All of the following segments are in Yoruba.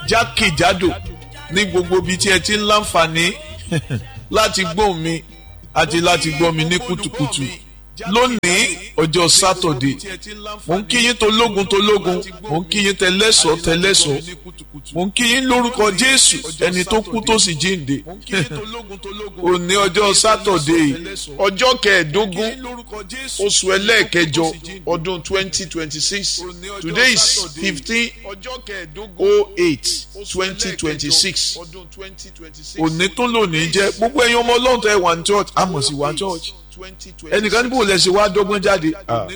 jákèjádò ní gbogbo ibi tí ẹ ti ń láǹfààní láti gbóhùn mi àti láti gbọ́ mi ní kùtùkùtù lónìí ọjọ́ sátọ̀dé mò ń kí yín tológun tológun mò ń kí yín tẹlẹ́sọ̀ tẹlẹ́sọ̀ mò ń kí yín lórúkọ jésù ẹni tó kú tó sì jíǹde òní ọjọ́ sátọ̀dé ọjọ́ kẹẹ̀ẹ́dógún oṣù ẹlẹ́ẹ̀kẹjọ ọdún twenty twenty six today is fifteen oh eight twenty twenty six òní tó lónìí jẹ́ gbogbo ẹ̀yin ọmọ ọlọ́run tẹ́ wà ní church àmọ̀ sí wà ní church ẹnìkan níbo lẹ ṣe wá dọ́gbọ́n jáde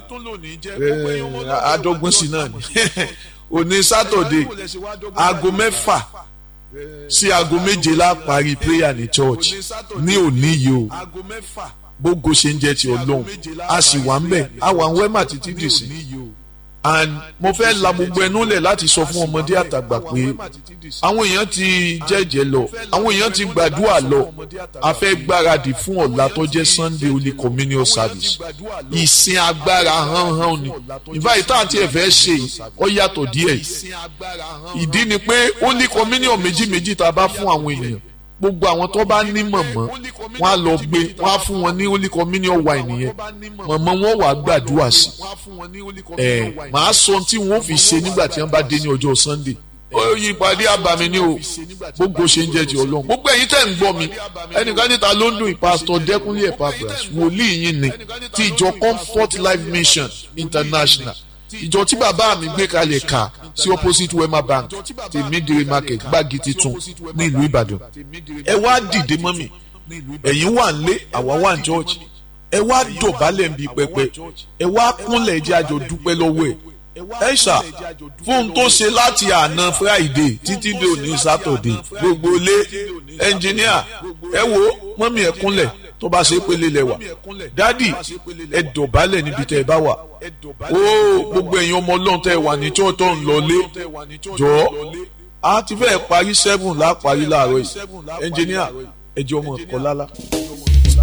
àdọ́gbọ́n sí náà ni òní sátọ̀dé aago mẹ́fà sí aago méje la parí prayer ní church ní òní yìí o gbogbo ṣe ń jẹ́ ti ọlọ́run a sì wà ń bẹ̀ a wà ń wẹ́mà títí dì sí and mo fẹ́ la gbogbo ẹnu lẹ̀ láti sọ fún ọmọdé àtàgbà pé àwọn èèyàn ti jẹ́jẹ́ lọ àwọn èèyàn ti gbàdúrà lọ a fẹ́ gbáradì fún ọ̀la tó jẹ́ Sunday Holy Communion Service ìsìn agbára hánhán ni ìbáyìí tá à ń tiẹ̀ fẹ́ ṣe ọ yàtọ̀ díẹ̀ ìdí ni pé Holy Communion méjì méjì tá a bá fún àwọn èèyàn gbogbo àwọn tó bá ní mọ̀mọ́ wọn á lọ gbé wọn á fún wọn ní holy communion wine yẹn mọ̀mọ́ wọn wà á gbàdúrà sí ẹ màá sọ tí wọn ò fi ṣe nígbà tí wọn bá dé ní ọjọ́ sunday oyin ìpàdé àbàmì ni o gbogbo ṣe ń jẹ́ ti ọlọ́run gbogbo ẹ̀yin tẹ́ ń gbọ́ mi ẹnìkan níta ló ń dùn ìpásítọ̀ dẹ́kunlé Epaphras wòlíì yín ni ti ìjọ comfort life mission international ìjọ tí bàbá mi gbé kalẹ̀ kà sí opposite wema bank ti midire market gbági titun ní ìlú ìbàdàn ẹ wá dìde mọ́ mi ẹ̀yin wà ń lé àwa wà ń church ẹ wá dọ̀bálẹ̀ ń bi pẹpẹ ẹ wá kúnlẹ̀ jẹ́ àjọ dúpẹ́ lọ́wọ́ ẹ̀ ẹ ṣá fún tó ṣe láti àná friday títí dé òní saturday gbogbo ilé ẹnjìníà ẹ wo mọ́mí ẹ kúnlẹ̀ tó bá ṣe pélé lẹ́wà dádì ẹ dọ̀bálẹ̀ níbi tẹ́ ẹ bá wà ó gbogbo ẹ̀yin ọmọ ọlọ́run tẹ́ ẹ wà ní tí ó tọ́ ń lọlé jọ̀ọ́ a ti fẹ́ parí seven láparí láàárọ̀ yìí ẹnjìníà ẹ jẹ́ ọmọ ẹ̀kọ́ lálá.